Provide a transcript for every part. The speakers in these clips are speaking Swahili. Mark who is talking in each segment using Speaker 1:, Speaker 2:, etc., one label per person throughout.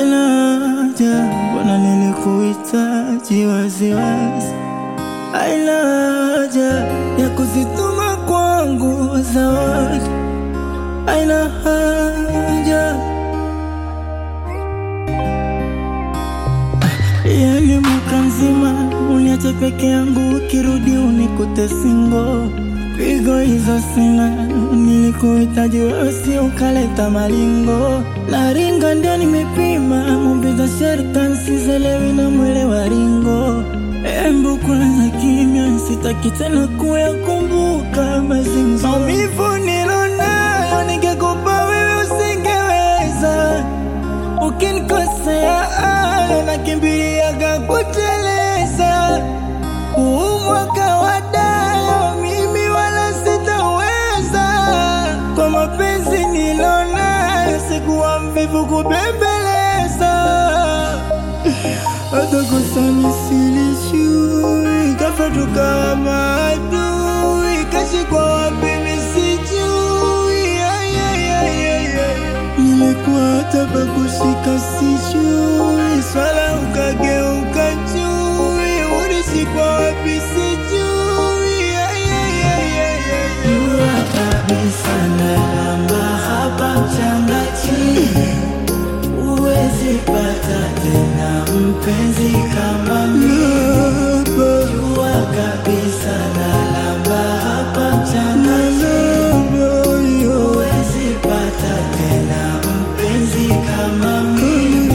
Speaker 1: Haina haja, mbona nilikuhitaji waziwazi. Haina haja ya kuzituma kwangu zawadi. Haina haja yani mwaka mzima uniache peke yangu, ukirudi unikute singo. Pigo hizo sina, nilikuhitaji wewe, si ukaleta malingo. Naringa ndio nimepima, mumbiza sherkan sizelewi na mwele wa ringo. Embu kwanza kimya, sitaki tena kuyakumbuka mazingzo. Maumivu nilonayo, ningekupa wewe usingeweza Ukinikosea ayo nakimbiliaga kuteleza. Huu mwaka wa dayo mimi wala sitaweza, kwa mapenzi nilonayo sikuwa mvivu kubembeleza. Hata kusani silijui, ghafla tukawa maadui, kashikwa wapi mimi sijui. Ay, ay, ay, ay, ay. Nilikuwa hata pa kushika sijui, swala ukageuka chui, ulishikwa wapi sijui. Ay, ay, ay, ay, ay. Jua kabisa nalamba hapa mchanga chini, huwezi pata tena mpenzi kama mimi. Jua kabisa nalamba hapa mchanga chini, huwezi pata tena mpenzi kama mimi.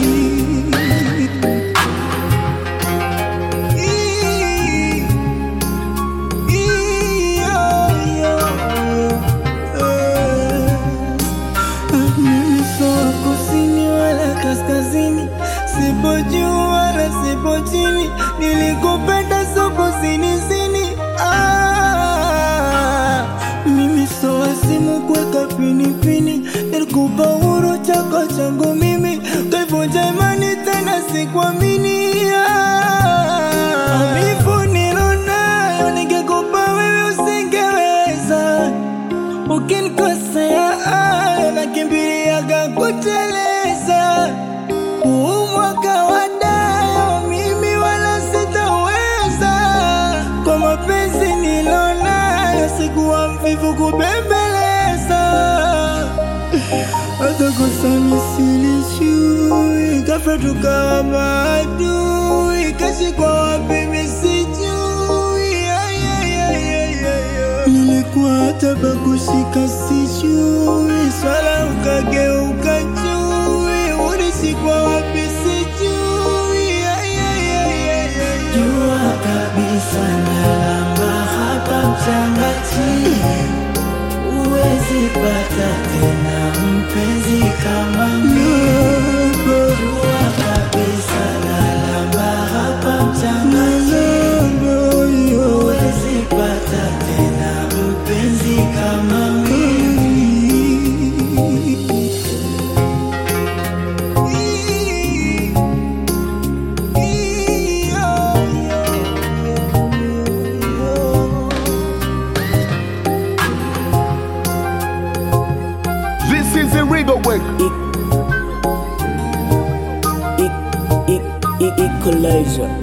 Speaker 1: Mimi sio kusini wala kaskazini, sipo juu wala sipo chini, nilikupenda sio kusini sini. Ah, mimi sio wasimu kuweka pinipini, nilikupa uhuru chako changu mimi, kaivunja imani tena sikuamini. Ah, maumivu nilonayo, ningekupa wewe usingeweza Ukinikosea ayo nakimbiliaga kuteleza. Huu mwaka wa dayo mimi wala sitaweza, kwa mapenzi nilonayo sikuwa mvivu kubembeleza. Hata kusani silijui, ghafla tukawa maadui, kashikwa wapi mimi sijui. Ay, ay, ay, ay, ay, ay. Nilikuwa hata pa kushika sijui, swala ukageuka chui, ulishikwa wapi sijui. Ay, ay, ay, ay, ay. Jua kabisa nalamba hapa mchanga chini, huwezi pata tena mpenzi kama mimi. Jua kabisa nalamba hapa mchanga chini, huwezi pata tena mpenzi kama mimi.
Speaker 2: This is the Rigo Work.
Speaker 3: Equalizer.